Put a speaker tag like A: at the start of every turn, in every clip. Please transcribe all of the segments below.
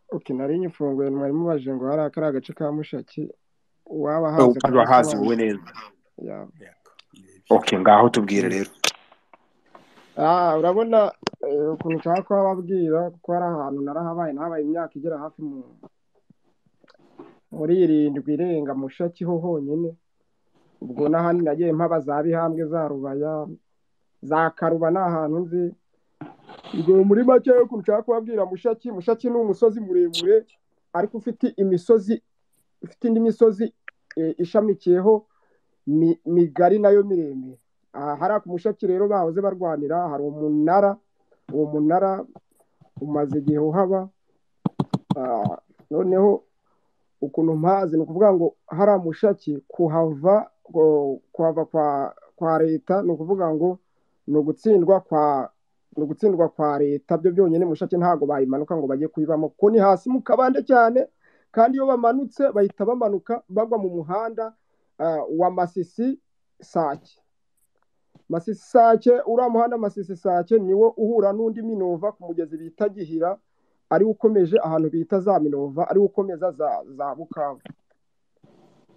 A: oke nari nyifunguye mwari mubajije ngo hariya kariya gace ka mushaki uwaba
B: wowe
A: ahazi
B: ukaza wahazi wowe neza
A: Yeah.
B: okay ngaho tubwire rero
A: Ah, urabona eh, ukuntu nshaka kuhababwira kuko hari ahantu narahabaye nahabaye imyaka igera hafi mu muri irindwi irenga mushaki ho honyine ubwo n'ahandi nagiye mpaba za bihambwe za rubaya za karuba ni ahantu nzi ubwo muri make yo ukuntu nshaka kuhabwira mushaki mushaki ni umusozi muremure ariko ufite imisozi ufite indi misozi eh, ishamikiyeho mi- migari nayo miremire aha hariya ku mushaki rero bahoze barwanira hari umunara uwo munara umaze igihe uhaba Ah, noneho ukuntu mpazi ni ukuvuga ngo hariya mushaki kuhava ngo- kuhava kwa kwa leta ni ukuvuga ngo ni ugutsindwa kwa ni ugutsindwa kwa leta byo byonyine mushaki ntabwo bayimanuka ngo bajye kuyibamo kuko ni hasi mu kabande cyane kandi iyo bamanutse bahita bamanuka bagwa mu muhanda ah, wa masisi sake Masisi Sake uriya muhanda Masisi Sake niwo uhura n'undi Minova ku mugezi bita Gihira ari wo ukomeje ahantu bita za Minova ari wo ukomeza za za Bukavu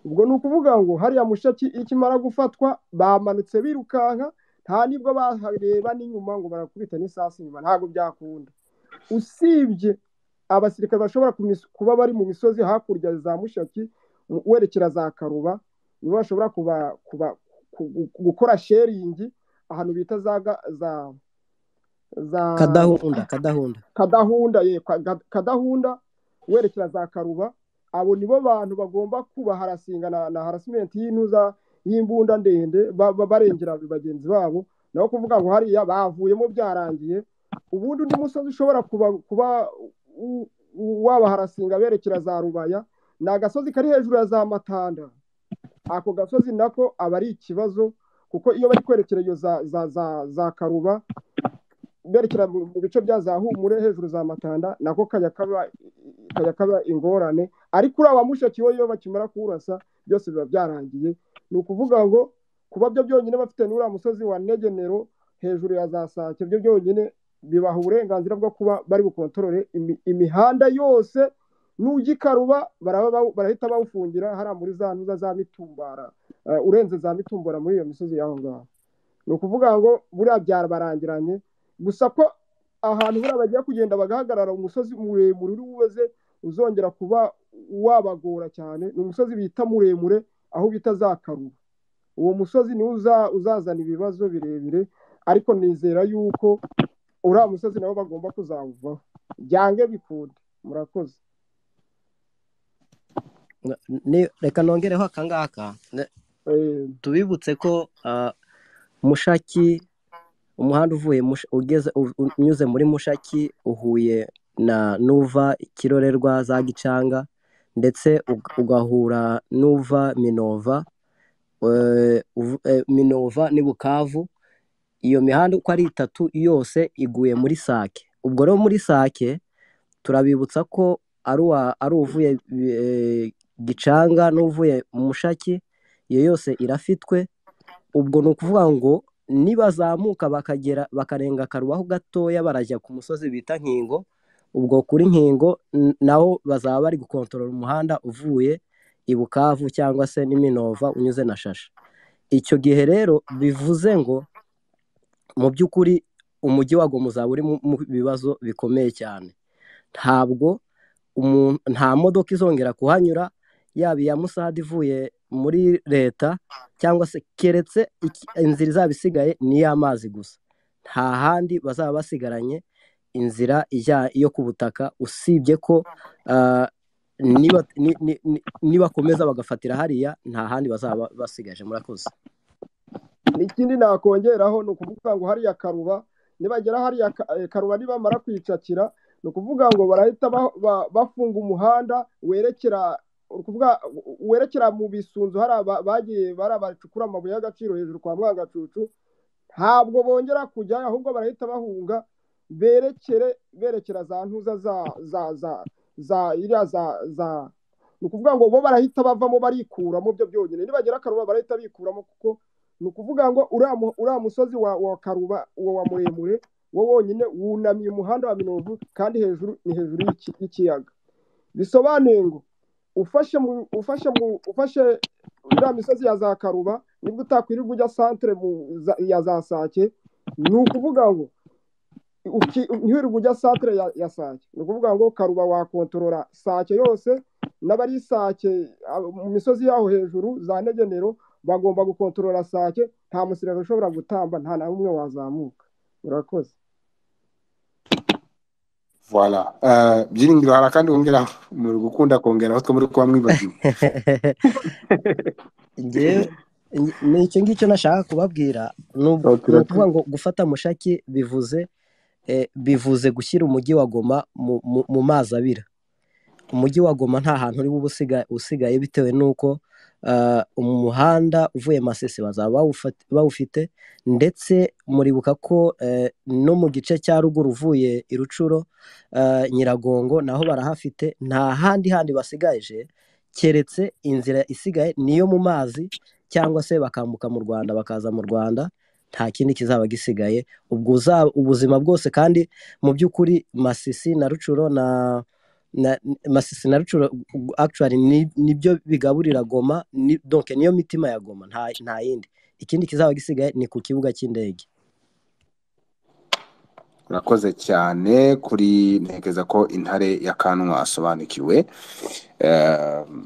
A: ubwo ni ukuvuga ngo hariya mushaki ikimara gufatwa bamanutse birukanka nta nibwo bahareba n'inyuma ngo barakubita n'isasu inyuma ntabwo byakunda usibye abasirikare bashobora kumis- kuba bari mu misozi hakurya za mushaki mu- werekera za karuba nibo bashobora kuba kuba ku- gu- gukora sheringi ahantu bita za ga- za za
C: kadahunda kadahunda
A: kadahunda ye kwa- ga- kadahunda werekera za karuba abo nibo bantu bagomba kuba harasinga na, na harasimenti y'intuza y'imbunda ndende ba- ba- barengera bagenzi babo naho kuvuga ngo hariya bavuyemo byarangiye ubundi undi musozi ushobora kuba kuba u- u- waba harasinga berekera za rubaya ni agasozi kari hejuru ya za matanda ako gasozi nako aba ari ikibazo kuko iyo bari kwerekera iyo za, za, za, za karuba berekera mu mu bice bya za humure hejuru za matanda nako kajya kaba kajya kaba ingorane ariko uriya wa mushaki we iyo bakimara kuwurasa byose biba byarangiye ni ukuvuga ngo kuba byo byonyine bafite n'uriya musozi wa negenero hejuru ya za sake byo byonyine bibaha uburenganzira bwo kuba bari bukontorore imi- imihanda yose n'ugikaruba baraba bawu- barahita bawufungira hariya muri za ntuza za mitumbara eh, urenze za mitumbara muri iyo misozi y'aho ngaho ni ukuvuga ngo buriya byarabarangiranye gusa ko ahantu buriya bagiye kugenda bagahagarara umusozi muremure uri buze uzongera kuba wabagora cyane ni umusozi bita muremure aho bita za karuba uwo musozi niwo uza- uzazana ibibazo birebire ariko nizera yuko uriya musozi nabo bagomba kuzawuvaho byange bikunde murakoze
C: N- ni- reka nongereho akangaka Ne-
A: Eh,
C: tubibutse ko ah, mushaki umuhanda uvuye Mush- ugeze u- u- unyuze muri mushaki uhuye na n'uva kirorerwa za gicanga ndetse ug- ugahura n'uva minova eh, uv- eh, minova ni bukavu iyo mihanda uko ari itatu yose iguye muri sake ubwo rero muri sake turabibutsa ko ari uwa- ari uvuye eh, gicanga n'uvuye mushaki iyo yose irafitwe ubwo ni ukuvuga ngo nibazamuka bakagera bakarenga karubaho gatoya barajya ku musozi bita nkingo ubwo kuri nkingo n- naho bazaba bari gukontorora umuhanda uvuye i bukavu cyangwa se n'iminova unyuze na shasha icyo gihe rero bivuze ngo mu by'ukuri umujyi wa Goma uzaba uri mu mu bibazo bikomeye cyane ntabwo umuntu nta modoka izongera kuhanyura yaba iya musade ivuye muri leta cyangwa se keretse iki- inzira izaba isigaye ni iy'amazi gusa nta handi bazaba basigaranye inzira ijya yo ku butaka usibye ko ah, niba ni- ni- ni- nibakomeza bagafatira hariya nta handi bazaba basigaje murakoze
A: ikindi nakongeraho ni ukuvuga ngo hariya karuba nibagera hariya ka- eh, karuba nibamara kwicakira ni ukuvuga ngo barahita ba- ba- bafunga umuhanda werekera ni ukuvuga u- werekera mu bisunzu hari aba- bagiye bari abacukura amabuye y'agaciro hejuru kwa mwangacucu ntabwo bongera kujyayo ahubwo barahita bahunga berekere berekera za ntuza za za za za iriya za za ni ukuvuga ngo bo barahita bavamo barikuramo byo byonyine nibagera karuba barahita bikuramo kuko ni ukuvuga ngo uriya mu- uriya musozi wa wa karuba uwo wa muremure wo wonyine wunamiye umuhanda wa mirongo kandi hejuru ni hejuru y'iki- y'ikiyaga bisobanuye ngo ufashe mu ufashe mu ufashe uriya misozi ya za karuba nibwo utakwirirwa ujya santere mu- za- ya za sake ni ukuvuga ngo uki- ntiwirirwe ujya santere ya, ya sake ni ukuvuga ngo karuba wakontorora sake yose n'abari sake abo mu misozi yaho hejuru za negenero bagomba gukontorora sake nta musirikare ushobora gutamba nta na umwe wazamuka urakoze
B: Voilà. Euh, byiringiro hari akandi wongera muri gukunda kongeraho twe muri kuba mwibagiwe
C: Njyewe- nge- ni icyo ngicyo nashaka kubabwira ni ubu-
B: Okay, okay.
C: ni ukuvuga ngo gufata mushaki bivuze eh, bivuze gushyira umujyi wa goma mu- mu- mu mazi abira umujyi wa goma nta hantu uri bube usiga- usigaye bitewe n'uko ah, umuhanda uvuye masisi bazaba bawufat- bawufite ndetse muribuka ko eh, no mu gice cya ruguru uvuye i rucuro ah, nyiragongo naho barahafite nta handi handi basigaje keretse inzira isigaye niyo mu mazi cyangwa se bakambuka mu rwanda bakaza mu rwanda nta kindi kizaba gisigaye ubwo uza- ubuzima bwose kandi mu by'ukuri masisi na rucuro na na masisi na rucuro actually ni- nibyo bigaburira goma ni, donc niyo mitima ya goma nta, nta yindi ikindi kizaba gisigaye ni ku kibuga cy'indege
B: urakoze cyane kuri ntekereza ko intare ya kanwa asobanukiwe Eh,